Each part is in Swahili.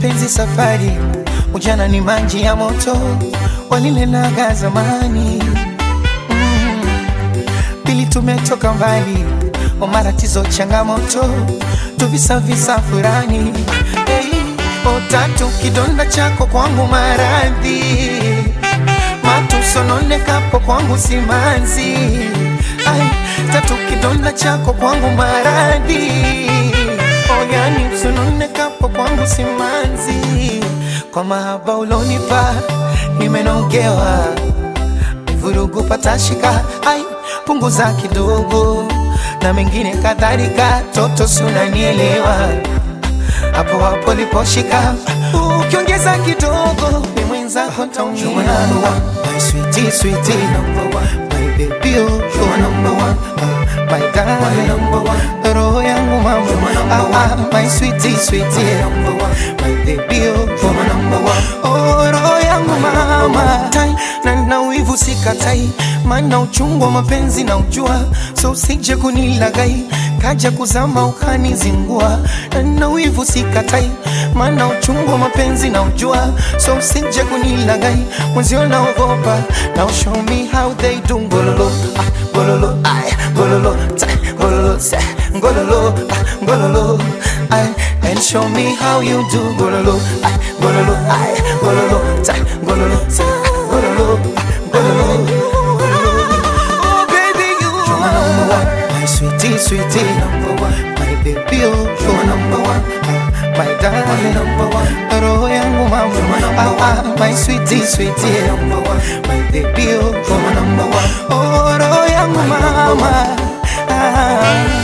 mapenzi safari, ujana ni maji ya moto, walilenaga zamani mm. Pili tumetoka mbali, o matatizo changamoto, tuvisavisa furani hey. O tatu kidonda chako kwangu maradhi, matusononekapo kwangu simanzi Ai, tatu kidonda chako kwangu maradhi oyani usononekapo kwangu simanzi kwa mahaba ulonipa nimenogewa vurugu patashika ai punguza kidogo na mengine kadhalika toto sunanielewa hapo hapo liposhika ukiongeza kidogo ni mwenzako taumia my sweetie sweetie number one my baby oh you're number one uh, my darling number one roho yangu mama ah, ah, my sweetie sweetie number one my baby oh you're number one oh roho yangu mama tai na na wivu sikatai maana uchungu wa mapenzi na ujua so usije kunilagai kaja kuzama ukanizingua na na wivu sikatai maana uchungu wa mapenzi na ujua so usije kunilagai mwenzio naogopa now show me how they do ngololo ah, ngololo ay ngololo ta ngololo sa ngololo ah, ngololo ay and show me how you do ngololo ay ngololo ay ngololo ta ngololo sa ngololo ah, ngololo Oh baby you are number one my sweetie sweetie number one my baby oh you are number one my darling number one roho yangu mama ah, ah, my sweetie sweetie number one my baby oh you are number one oh roho yangu mama ah.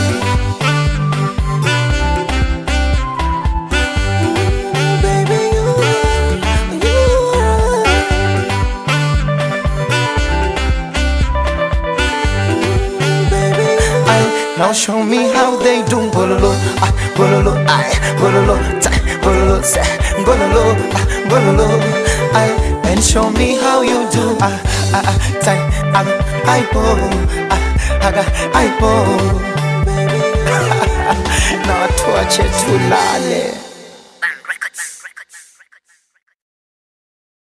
Baby, you are, you are. Ay, now show me how they do bololo, ah, bololo, ay, bololo, ta, bololo, sa, bololo, ah, bololo, ay, and show me how you do, ah, ah, ah, ta, ah, ay, bo, ah, aga, ay, bo. Na watu wache tulale.